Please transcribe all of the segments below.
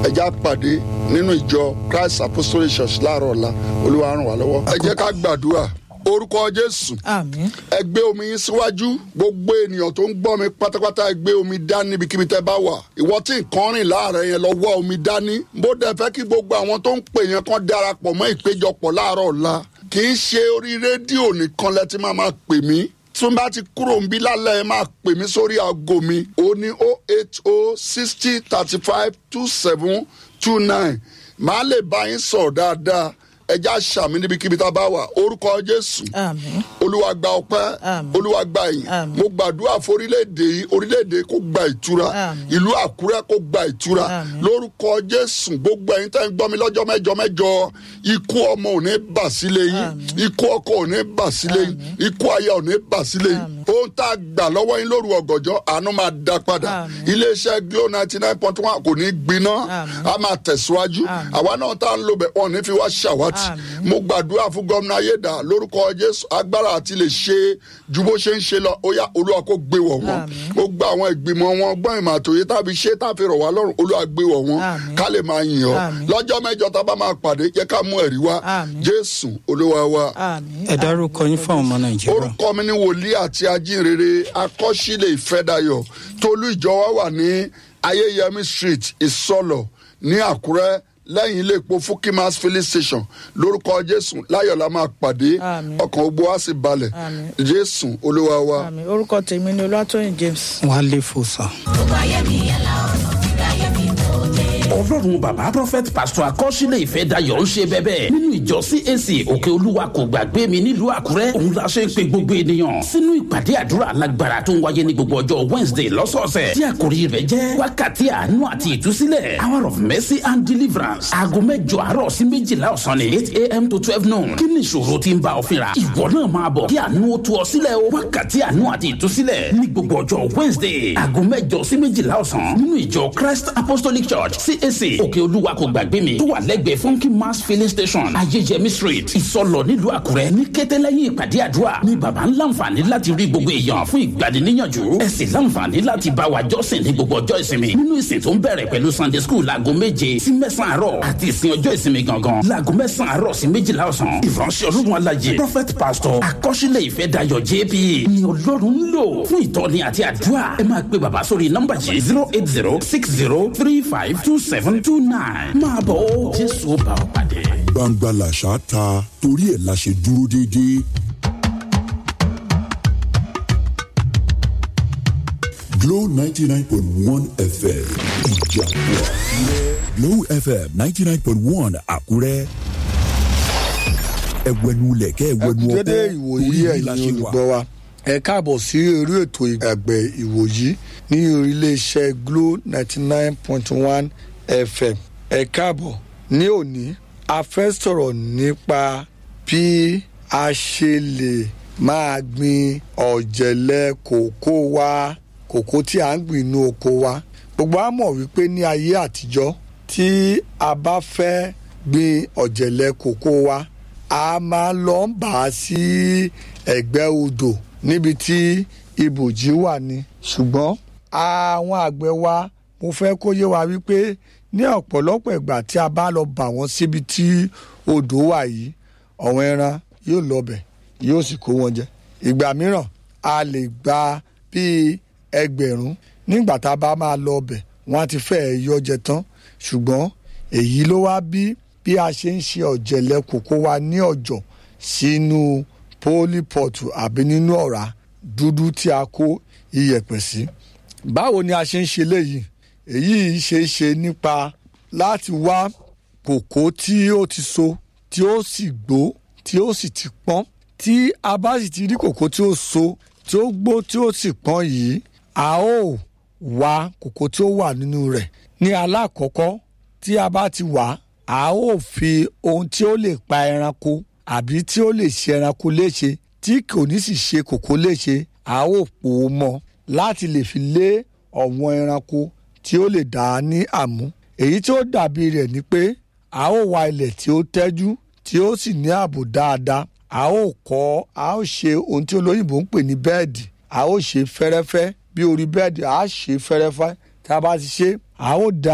ẹ jẹ́ á pàdé nínú ìjọ christ apostolic church láàárọ̀ ọ̀la olúwa ràn wá lọ́wọ́. ẹ jẹ́ ká gbàdúrà orúkọ jésù àmín ẹ gbé omi yín síwájú gbogbo ènìyàn tó ń gbọ́ mi pátápátá ẹ gbé omi dání níbikíbi tẹ́ bá wà ìwọ tí nǹkan rìn láàárẹ̀ yẹn lọ wá omi dání bó dẹ̀ fẹ́ kí gbogbo àwọn tó ń pè yẹn kan darapọ̀ mọ́ ìpéjọpọ̀ láàárọ̀ ọ̀la kì í ṣe orí rédíò nìkan lẹ ti máa máa pè mí tí n bá ti kúrò ń bí lálẹ́ ẹ máa pè mí sórí aago mi ó ní o eight o sixty thirty five two seven two nine màá lè bá yín sọ̀rọ̀ dáadáa ẹja ṣàmì níbikíbi tá a bá wà orúkọ jésù àmín olúwa gba ọpẹ́ Àmín. olúwa gba ìyìn Àmín. mo gbàdúrà fún orílẹ̀-èdè yìí orílẹ̀-èdè kó gba ìtura Àmín. ìlú àkúrẹ́ kó gba ìtura Àmín. lórúkọ jésù gbogbo ẹ̀yin tẹ́ ń gbọ́ mi lọ́jọ́ mẹ́jọ mẹ́jọ ikú ọmọ ò ní bà sílé yín Àmín. ikú ọkọ ò ní bà sílé yín ikú aya ò ní bà sílé yín Àmín. ohun tá a gbà lọ́wọ́ yín lóru ọ̀gànjọ́ àánú máa dá padà Àmín. iléeṣẹ́ glo ninety nine point one kò ní gbiná Àmín. a máa tẹ̀síwájú Àmín. àwa náà tá a ń lò bẹ̀ wọ́n ní fi wá ṣàwátì Àmín. mo gbàdúrà fún gómìnà ayédà lórúkọ jésù agbára àti lè ṣe ju bó ṣe ń ṣe lọ ó yá olúwa kó gbé wọ̀ wọ́n Àmín. ó gba àwọn ìgbìmọ̀ wọn gbọ́n ìmọ̀ àtòyé tàbí ṣé tàbí rọ̀ wá lọ́rùn olúwa gbé wọ̀ wọ́n Àmín. ká lè máa yìn ọ́ Àmín. lọ́jọ́ mẹ́jọ tá a bá máa pàdé jẹ́ ká mú ẹ̀rí wá Àmín. jésù olúwa wa àmín ẹ dárúkọ yín fún àwọn ọmọ nàìjíríà. orúkọ mi ni wòlíì àti ajínrere akọ́sílẹ̀ ìfẹ́dayọ̀ tolú ìjọ wa wà ní ayéyẹmí street ìsọlọ̀ ní àkúrẹ́ lẹ́yìn ilé epo fukimas filling station lórúkọ jésù láyọ̀ la máa pàdé Àmín. ọkàn gbogbo wa sì balẹ̀ Àmín. jésù olúwa wa. àmín orúkọ tèmi ni olúwatóyìn james. wọn á lè fò sàn. ọlọ́run bàbá prophet pastor akọ́sílẹ̀ ìfẹ́ dayọ̀ ń ṣe bẹ́bẹ́ nínú ìjọ cac òkè olúwa kò gbàgbé mi nílùú àkúrẹ́ òun la ṣe ń pe gbogbo ènìyàn sínú ìpàdé àdúrà alágbára tó ń wáyé ní gbogbo ọjọ́ wednesday lọ́sọ̀ọ̀sẹ̀ tí àkòrí rẹ̀ jẹ́ wákàtí àánú àti ìtúsílẹ̀ hour of mercy and deliverance aago mẹ́jọ àárọ̀ sí méjìlá ọ̀sán ní eight am to twelve noon kí ni ìṣòro tí ń bá ọ fínra ìwọ náà máa bọ̀ kí àánú ó tú ọ sílẹ̀ o wákàtí àánú àti ìtúsílẹ̀ ní gbogbo ọjọ́ wednesday aago mẹ́jọ sí méjìlá ọ̀sán nínú ìjọ christ apostolic church cac òkè olúwa kò gbàgbé mi tó wà lẹ́gbẹ̀ẹ́ funky mass filling station ayéyẹmí street ìsọlọ nílùú àkúrẹ́ ní kété lẹ́yìn ìpàdé àdúrà ní baba ń láǹfààní láti rí gbogbo èèyàn fún ìgbaniníyànjú ẹ sì láǹfààní láti bá wa jọ́sìn ní gbogbo ọjọ́ ìsinmi nínú ìsìn tó ń bẹ̀rẹ̀ pẹ̀lú sunday school láago méje sí mẹ́sàn-án àárọ̀ àti ìsìn ọjọ́ ìsinmi gangan láago mẹ́sàn-án àárọ̀ sí méjìlá ọ̀sán ìránṣẹ́ ọlọ́run alájẹ prophet pastor akọ́ṣílẹ̀ ìfẹ́ dayọ̀ jp ni ọlọ́run ń lò fún ìtọ́ni àti àdúrà ẹ máa pe bàbá sórí nọ́mbà yìí zero eight zero six zero three five two seven two nine máa bọ̀ ó jésù ó bá ọ pàdé. gbangba làṣà ta torí ẹ̀ la ṣe dúró déédéé. Glow ninety nine point one FM Ìjàpọ̀ Glow FM ninety nine point one Àkúrẹ́. Ẹ̀wẹ̀nu lẹ̀kẹ́ ẹ̀wẹ̀nu ọkọ́ dédé ìwòyí torí la ẹ̀yin ṣe wà. olùgbọ́ wa ẹ káàbọ̀ sí orí ètò àgbẹ̀ ìwòyí ní iléeṣẹ́ glo ninety nine point one fm ẹ káàbọ̀ ní òní a fẹ́ sọ̀rọ̀ nípa bí a ṣe lè máa gbin ọ̀jẹ̀lẹ̀ kòkó wa kòkó tí a ń gbìn inú oko wa gbogbo a mọ̀ wípé ní ayé àtijọ́ tí a bá fẹ́ gbin ọ̀jẹ̀lẹ̀ kòkó wa a máa lọ ń bà á sí ẹ̀gbẹ́ odò níbi tí ibòjì wà ní. ṣùgbọ́n àwọn àgbẹ̀ wa mo fẹ́ kó yé wa wípé ní ọ̀pọ̀lọpọ̀ ìgbà tí a bá lọ bà wọ́n síbi tí odò wà yìí ọ̀wọ́n ẹran yóò lọ bẹ̀ yóò sì kó wọn jẹ. ìgbà mìíràn a lè gba bíi ẹgbẹ̀rún nígbà tá a bá máa lọ bẹ̀ wọ́n á ti fẹ́ẹ̀ yọ jẹ tán ṣùgbọ́n èyí ló wá bí bí a ṣe ń ṣe ọ̀jẹ̀lẹ̀ kòkó wa ní ọ̀jọ̀ sínú pólípọ̀tù àbí nínú ọ̀rá dúdú tí a kó iyẹ̀pẹ̀ sí. báwo ni a ṣe ń ṣe léyìí èyí ṣe é ṣe nípa láti wá kòkó tí ó ti so tí ó sì gbó tí ó sì ti pọ́n tí a bá sì ti rí kòkó tí ó so tí ó gbó tí ó sì pọ́n yìí a ó wá kòkó tí ó wà nínú rẹ̀ ní alákọ̀ọ́kọ́ tí a bá ti wà á ó fi ohun tí ó lè pa ẹranko àbí tí ó lè ṣe ẹranko léṣe tí kò ní sì ṣe kòkó léṣe a ó pò ó mọ́ láti lè fi lé ọ̀wọ́n ẹranko tí ó lè dà á ní àmú èyí tí ó dàbí rẹ̀ ni pé a ó wa ilẹ̀ tí ó tẹ́jú tí ó sì ní ààbò dáadáa a ó kọ́ a ó ṣe ohun tí olóyìnbó ń pè ní bẹ́ẹ̀dì a ó ṣe fẹ́rẹ́fẹ́ bí orí bẹ́ẹ̀dì a ṣe fẹ́rẹ́fẹ́ tá a bá ti ṣe a ó da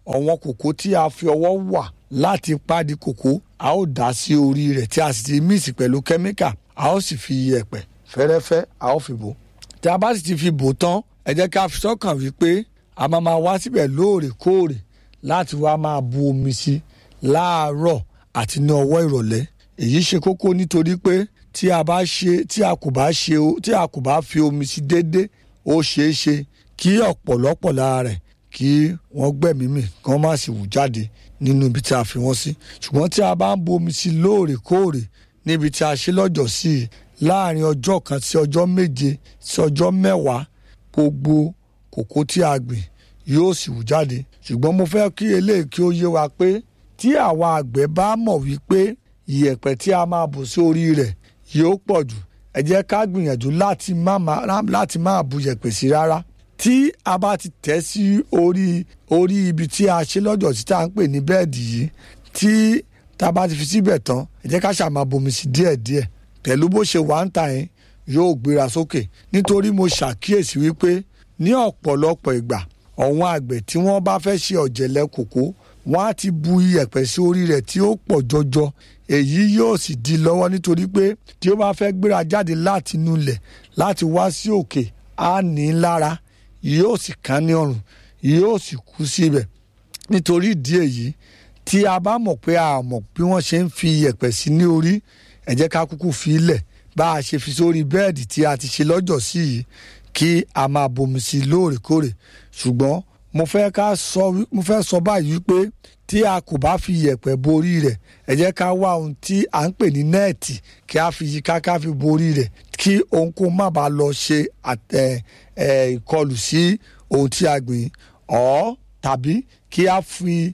ọ̀wọ́n kòkó tí a fi ọwọ́ wà láti pádi kòkó a ó dà sí orí rẹ̀ tí a sì ti míìsì pẹ̀lú kẹ́míkà a ó sì fi yẹ̀pẹ̀ fẹ́rẹ́fẹ́ a ó fi bò tí a bá sì ti fi bò tán ẹ jẹ́ ká fi sọ́kàn wípé a máa máa wá síbẹ̀ lóòrèkóòrè láti wá máa bu omi sí láàárọ̀ àti ní ọwọ́ ìrọ̀lẹ́ èyí ṣe kókó nítorí pé tí a bá ṣe tí a kò bá ṣe tí a kò bá fi omi sí déédé ó ṣeé ṣe kí ọ̀pọ̀lọpọ̀ lára rẹ̀ kí wọ́n gbẹ̀mí mì kí wọ́n má sì wù jáde nínú ibi tí a fi wọ́n sí ṣùgbọ́n tí a bá ń bu omi sí lóòrèkóòrè níbi tí a ṣe lọ́jọ́ sí i láàrin ọjọ́ kan sí ọjọ́ méje sí ọjọ́ mẹ́wàá gbogbo kòkó tí a gbìn yóò sì wù jáde ṣùgbọ́n mo fẹ́ kí eléyìí kí ó yé wa pé tí àwa àgbẹ̀ bá mọ̀ wípé ìyẹ̀pẹ̀ tí a máa bù sí orí rẹ̀ yóò pọ̀ jù ẹ jẹ́ ká gbìyànjú láti má láti má bu yẹ̀pẹ̀ sí rárá tí a bá ti tẹ̀ sí orí orí ibi tí a ṣe lọ́jọ́ tí tá à ń pè ní bẹ́ẹ̀dì yìí tí tá a bá ti fi síbẹ̀ tán ẹ jẹ́ ká ṣàmà bomi sí díẹ̀díẹ̀ pẹ̀lú bó ṣe wà ń tà yín yóò gbéra sókè nítorí mo ṣàkíyèsí wípé ní ọ̀pọ̀lọpọ̀ ìgbà àwọn àgbẹ̀ tí wọ́n bá fẹ́ ṣe ọ̀jẹ̀lẹ̀ kòkó wọ́n á ti bu iyẹ̀pẹ̀ sí orí rẹ̀ tí ó pọ̀ jọjọ èyí yóò sì di lọ́wọ́ nítorí pé tí ó bá fẹ́ gbéra jáde láti inú ilẹ̀ láti wá sí òkè á ní í lára yóò sì kán ní ọrùn yóò sì kú síbẹ̀ nítorí ìdí èyí tí a bá mọ̀ pé a mọ̀ bí wọ́n ṣe ń fi iyẹ̀pẹ̀ sí ní orí ẹ jẹ́ ká kúkú fi ilẹ̀ bá a ṣe fi sórí bẹ́ẹ̀dì tí a ti ṣe lọ́jọ́ sí yìí kí a máa bomi sí lóòrèkóòrè ṣùgbọ́n mo fẹ́ ká sọ mo fẹ́ sọ báyìí wípé tí a kò bá fi yẹ̀pẹ̀ borí rẹ̀ ẹ jẹ́ ká wá ohun tí à ń pè ní nẹ́ẹ̀tì kí a fi yíká ká fi borí rẹ̀ kí ohunkóhun má bàa lọ ṣe ìkọlù sí ohun tí a gbìn ọ́ tàbí kí a fi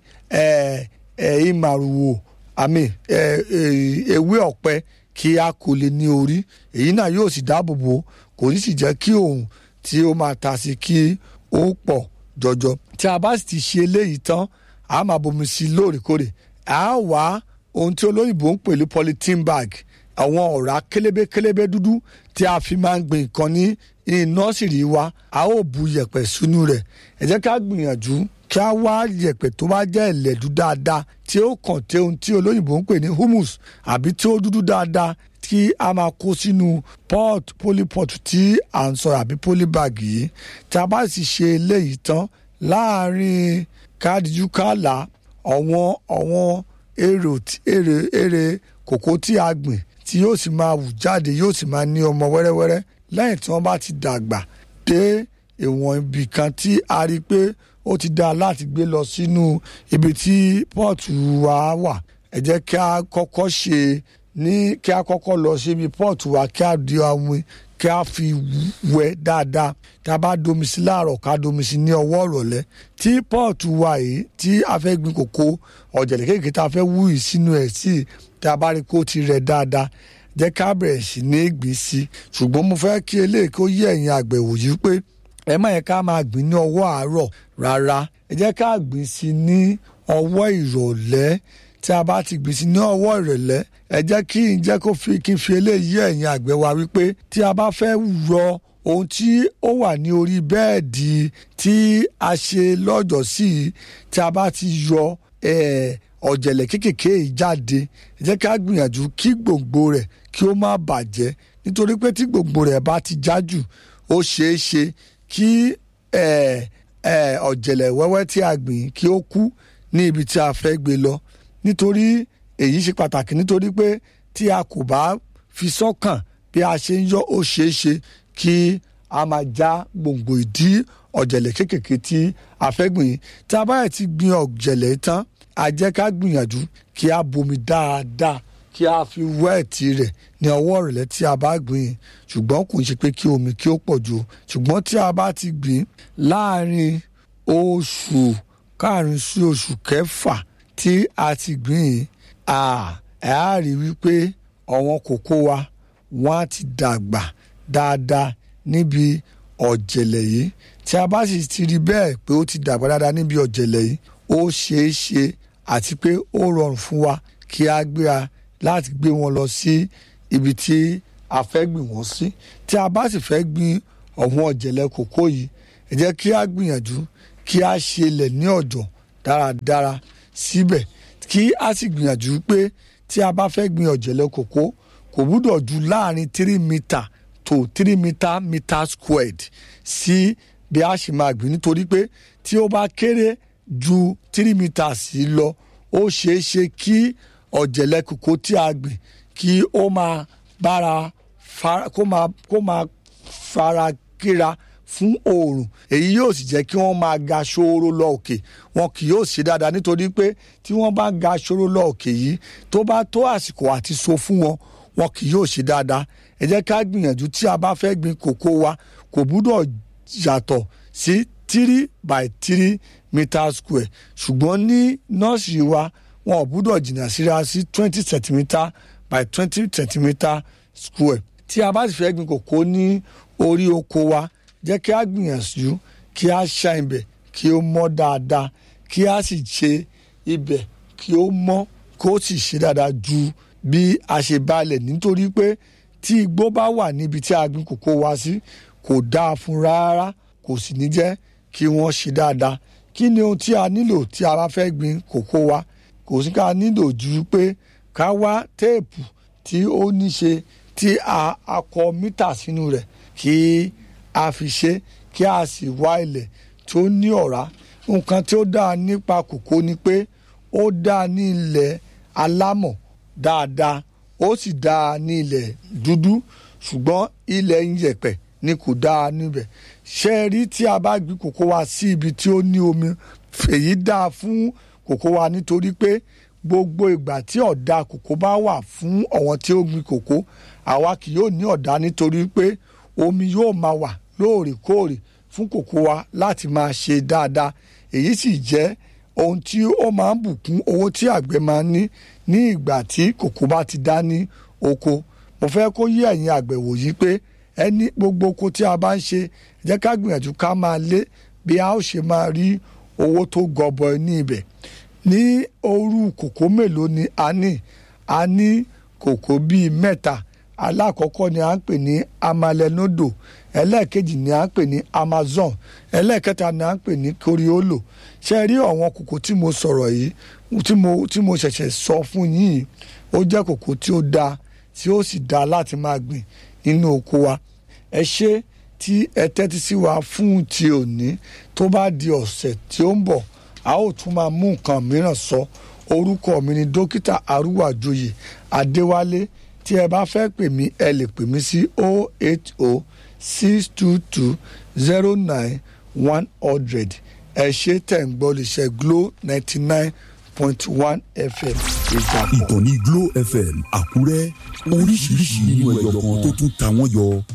ìmàrúwò àmì ewé ọ̀pẹ kí a kò lè ní orí èyí náà yóò sì dáàbò bò kò ní sì jẹ́ kí òun tí ó máa ta sí kí ó pọ̀ jọjọ tí a bá sì ti ṣe eléyìí tán a máa bomi sí lóòrèkóòrè a wá ohun tí olóyìnbó ń pè ní polythene bag àwọn ọ̀rá kélébékélébé dúdú tí a fi máa ń gbin nǹkan ní nọ́ọ̀sìrì wa a ó bu yẹ̀pẹ̀ sínú rẹ̀ ẹ jẹ́ ká gbìyànjú kí a wá yẹ̀pẹ̀ tó bá jẹ́ ẹ̀lẹ́dú dáadáa tí ó kàn tẹ ohun tí olóyìnbó ń pè ní humus àbí tí ó dúdú dáadáa tí a máa kó sínú pot polypot tí à ń sọ àbí polybag yìí tí a bá sì ṣe eléyìí tán láàárín kádìjú kàlà ọ̀wọ́n ọ̀wọ́n èrè èrè èrè kòkó tí a gbìn tí yóò sì máa wù jáde yóò sì máa ní ọmọ wẹ́rẹ́wẹ́rẹ́ lẹ́yìn tí wọ́n bá ti dàgbà dé ìwọ̀n ibì kan tí a rí i pé ó ti dáa láti gbé lọ sínú ibi tí pọ́ọ̀tù wa wà ẹ jẹ́ kí a kọ́kọ́ ṣe ní kí a kọ́kọ́ lọ síbi pọ́ọ̀tù wa kí a di omi kí a fi wẹ̀ dáadáa tí a bá domi sí láàárọ̀ ká domi sí ní ọwọ́ ìrọ̀lẹ́ tí pọ́ọ̀tù wa yìí tí a fẹ́ gbin kòkó ọ̀jẹ̀lẹ̀ kéèké tá a fẹ́ wú yìí sínú ẹ̀ sí tí a bá rí kó ti rẹ̀ dáadáa jẹ́ ká bẹ̀rẹ̀ sí ní gbìn sí ṣùgbọ́n mo fẹ́ kí eléyìí kó yé ẹ̀yin àgbẹ̀ wòyí pé ẹ má yẹ ká máa gbìn ní ọwọ́ àárọ̀ rárá ẹ jẹ́ ká gbìn sí ní ọwọ́ ìrọ̀lẹ́ tí a bá ti gbìn sí ní ọwọ́ ìrọ̀lẹ́ ẹ jẹ́ kí n jẹ́ kó fi kí n fi eléyìí ẹ̀yin àgbẹ̀ wa wípé tí a bá fẹ́ rọ ohun tí ó wà ní orí bẹ́ẹ̀dì tí a ṣe lọ́jọ́ sí i tí a bá ti yọ ọ̀jẹ̀lẹ̀ kéékèèké yìí jáde ẹ jẹ́ ká gbìyànjú kí gbòǹgbò rẹ̀ kí ó má bàjẹ́ nítorí pé tí gbòǹgbò rẹ̀ bá ti já jù ó ṣeé ṣe kí ọ̀jẹ̀lẹ̀ wẹ́wẹ́ tí a gbìn kí ó kú ní ibi tí a fẹ́ gbé lọ nítorí èyí ṣe pàtàkì nítorí pé tí a kò bá fi sọ́kàn bí a ṣe ń yọ ó ṣeé ṣe kí a máa já gbòǹgbò ìdí ọ̀jẹ̀lẹ̀ kéékèèké tí a fẹ́ gbìn tí a bá yẹ ti gbin ọ̀jẹ̀lẹ̀ tán a jẹ́ ká gbìyànjú kí a bomi dáadáa kí a fi wẹ́ẹ̀tì rẹ̀ ní ọwọ́ ìrọ̀lẹ́ tí a bá gbìn ṣùgbọ́n kò ń ṣe pé kí omi kí ó pọ̀ jù ṣùgbọ́n tí a bá ti gbìn láàrin oṣù karùn-ún sí oṣù kẹfà tí a ti gbìn ẹ̀ á rí wípé ọ̀wọ́n kòkó wa wọ́n á ti dàgbà dáadáa níbi ọ̀jẹ̀lẹ̀ yìí tí a bá sì ti rí bẹ́ẹ̀ pé ó ti dàgbà dáadáa níbi ọ̀jẹ̀lẹ̀ yìí ó ṣeé ṣe àti pé ó rọrùn fún wa kí a gbéra láti gbé wọn lọ sí ibi tí a fẹ́ gbìn wọ́n sí tí a bá sì fẹ́ gbin ọ̀wọ́n ọ̀jẹ̀lẹ̀ kòkó yìí ẹ jẹ́ kí a gbìyànjú kí a ṣe ilẹ̀ ní ọ̀dọ̀ dáradára síbẹ̀ kí a sì gbìyànjú pé tí a bá fẹ́ gbin ọ̀jẹ̀lẹ̀ kòkó kò gbúdọ̀ ju láàrin three metre to three metre meter squared sí bí a ṣe máa gbìn nítorí pé tí ó bá kéré ju three meters sí lọ ó ṣeé ṣe kí ọ̀jẹ̀lẹ̀ kòkó tí a gbìn kí ó máa bára fara kó máa kó máa fara kíra fún oòrùn èyí yóò sì jẹ́ kí wọ́n máa ga ṣòro lọ òkè wọn kì yóò ṣe dáadáa nítorí pé tí wọ́n bá ga ṣòro lọ òkè yìí tó bá tó àsìkò àti so fún wọn wọn kì yóò ṣe dáadáa ẹ jẹ́ ká gbìyànjú tí a bá fẹ́ gbin kòkó wa kò gbúdọ̀ yàtọ̀ sí three by three meter square ṣùgbọ́n ní nọ́ọ̀sì wa wọn ò gbúdọ̀ jìnnà síra sí twenty centimeter by twenty centimeter square tí a bá sì fẹ́ gbin kòkó ní orí oko wa jẹ́ kí a gbìyànjú kí a ṣá ibẹ̀ kí ó mọ́ dáadáa kí a sì ṣe ibẹ̀ kí ó mọ́ kó sì ṣe dáadáa ju bí a ṣe balẹ̀ nítorí pé tí igbó bá wà níbi tí a gbin kòkó wa sí kò dáa fún rárá kò sì ní jẹ́ kí wọ́n ṣe dáadáa kí ni ohun tí a nílò tí a bá fẹ́ gbin kòkó wa kò sí ká nílò ju pé ká wá téèpù tí ó ní ṣe tí a a kọ mítà sínú rẹ̀ kí a fi ṣe kí a sì wá ilẹ̀ tó ní ọ̀rá nǹkan tí ó dáa nípa kòkó ni pé ó dáa ní ilẹ̀ alámọ̀ dáadáa ó sì dáa ní ilẹ̀ dúdú ṣùgbọ́n ilẹ̀ iyẹ̀pẹ̀ ni kò dáa níbẹ̀ ṣe é rí tí a bá gbin kòkó wa sí ibi tí ó ní omi èyí dáa fún kòkó wa nítorí pé gbogbo ìgbà tí ọ̀dà kòkó bá wà fún àwọn tí ó gbin kòkó àwa kì yóò ní ọ̀dà nítorí pé omi yóò máa wà lóòrèkóòrè fún kòkó wa láti máa ṣe dáadáa èyí sì jẹ́ ohun tí ó máa ń bùkún owó tí àgbẹ̀ máa ń ní ní ìgbà tí kòkó bá ti dá ní oko mo fẹ́ kó yí ẹ̀yin àgbẹ̀ wòyí pé ẹni gbogbo oko tí a bá ń ṣe jẹ́ ká gbìyànjú ká máa lé bí a ó ṣe máa rí owó tó gọbọi ní ibẹ̀ ní òru kòkó mélòó ni a ní a ní kòkó bíi mẹ́ta alákọ̀ọ́kọ́ ni à ń pè ní amalenodo ẹlẹ́ẹ̀kejì ni à ń pè ní amazon ẹlẹ́ẹ̀kẹta ni à ń pè ní koriolo ṣe rí àwọn kòkó tí mo sọ̀rọ̀ yìí tí mo tí mo ṣẹ̀ṣẹ̀ sọ fún yín ó jẹ́ kòkó tí ó dáa tí ó sì dáa láti máa gbìn nínú oko wa ẹ ṣe tí ẹ tẹ́tí sí wa fún ti òní tó bá di ọ̀sẹ̀ tí ó ń bọ̀ a ó tún máa mú nǹkan mìíràn sọ orúkọ mi ni dókítà arúwàjòyè adéwálé tí ẹ bá fẹ́ pè mí ẹ lè pè mí sí 080 622 09 100 ẹ ṣe tẹ̀ ń gbọ́ lè ṣe glo ninety nine point one fm ìjàpọ̀. ìkànnì Glo FM Àkúrẹ́ oríṣiríṣi nínú ẹyọ kan tó tún ta wọ́n yọ.